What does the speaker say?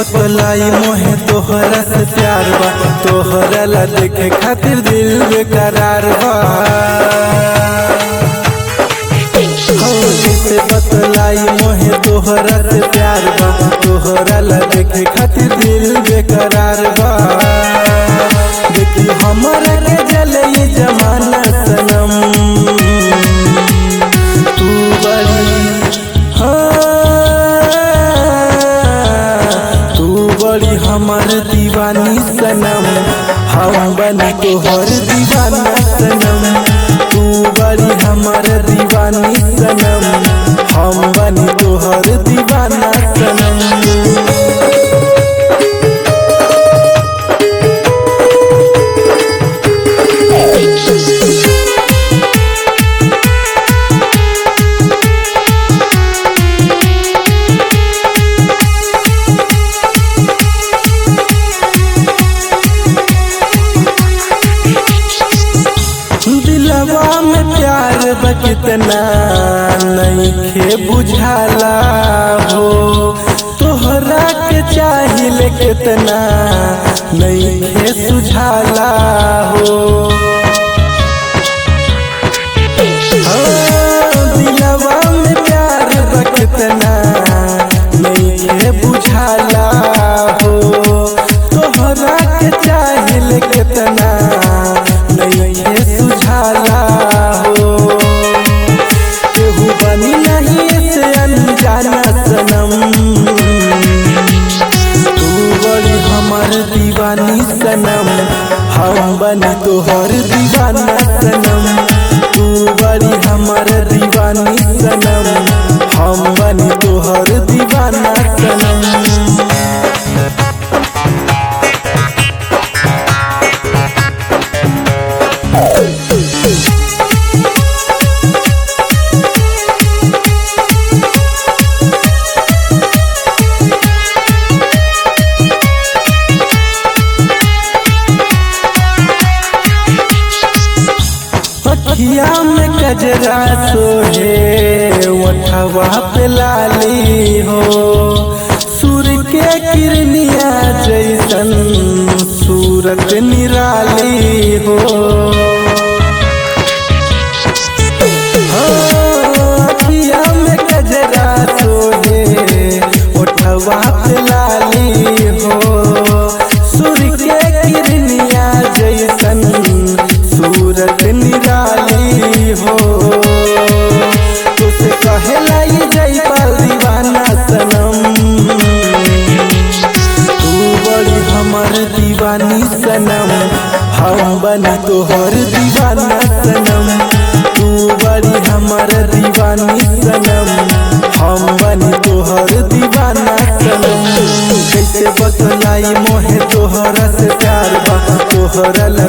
बतलाई मोहे तोहरा से प्यार बा तोहरा ला देखे खातिर दिल बेकरार बा हो जैसे बतलाई मोहे तोहरा से प्यार बा तोहरा ला देखे खातिर दिल बेकरार बा देखी हमरा के जले ये जमाना सनम तू बड़ी हाँ, तू बड़ी हमर दीवानी सनम हम बनी तोहर दीवाना सनम तू बड़ी हमर दीवानी सनम हम बनी तोहर दीवाना सनम दिलवा में प्यार बा कितना नइखे बुझाला हो तोहरा के चाहिए कितना नइखे सुझाला हो हाँ, दिलवा में प्यार बा कितना नइखे बुझाला हो तोहरा के चाहिए कितना नइखे सुझाला हो केहू बनी नहीं से अनजाना सनम तू बड़ी हमर दीवानी सनम हम बनी तोहर दीवाना सनम तू बड़ी हमर दीवानी सनम हम बनी तोहर दीवाना सनम अखिया में कजरा सोहे ओठवा पे लाली हो सूर्य के किरनिया जैसन सूरत निराली हो हाँ, अखिया में कजरा सोहे ओठवा पे लाली हो सूर्य के किरनिया जैसन सूरत निराली हो तुसे कहेला ये जयपाल दीवाना सनम तू बड़ी हमर दीवानी सनम हम बनी तोहर दीवाना सनम तू बड़ी हमर दीवानी सनम हम बनी तोहर दीवाना सनम कैसे बतलाई मोहे तोहरा से प्यार बा तोहरा ला